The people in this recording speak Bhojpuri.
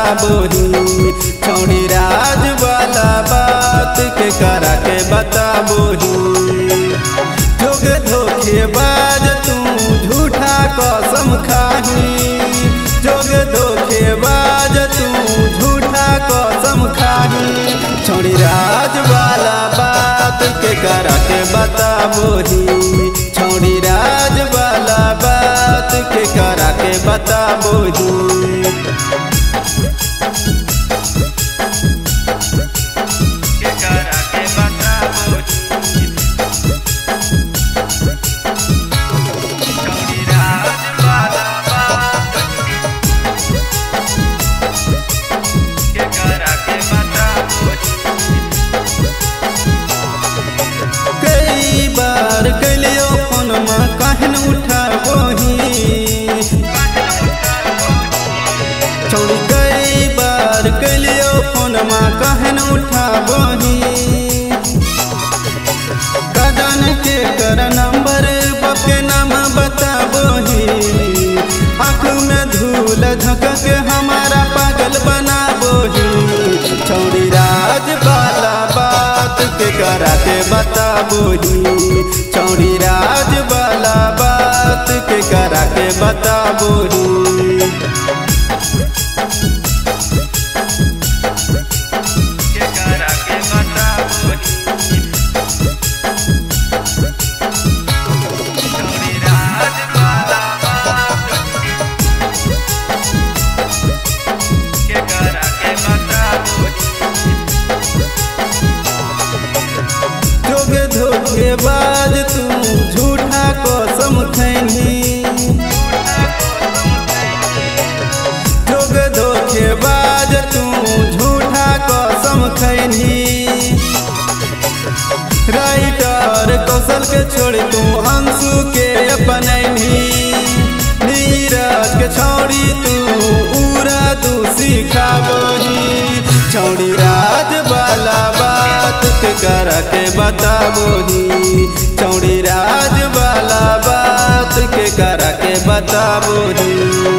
बताबोही छौड़ी राज वाला बात के करा के बताबोही जोग धोखेबाज तू झूठा कसम खाही जोग धोखेबाज तू झूठा कसम खाही छौड़ी राज वाला बात के करा के बताबोही छौड़ी राज वाला बात के करा के बताबोही के करा के बताबोही छौड़ी राज वाला बात के करा के बताबोही कई बार कलियो फोनमा कहन उठाबोही छोड़ कई बार कलियो फोनमा कहन उठाबोही कदन के कर नंबर बके नाम बताबोही आँख में धूल झक के हमारा पागल बनाबोही छौड़ी राज वाला बात के करा के बताबोही छौड़ी राज वाला बात के करा के बताबोही के करा के बताबोही छौड़ी राज वाला बात के करा के बताबोही जोग धोखेबाज तू झूठा कसम खैनी जोग धोखेबाज तू झूठा कसम खैनी राइटर कौशल के छोड़ तू अंशु के अपनैनी नीरज के छौड़ी तू उड़ा तू सिखाबोही छौड़ी राज वाला बात के कर के बताबोही छौड़ी राज वाला बात के कर के बताबोही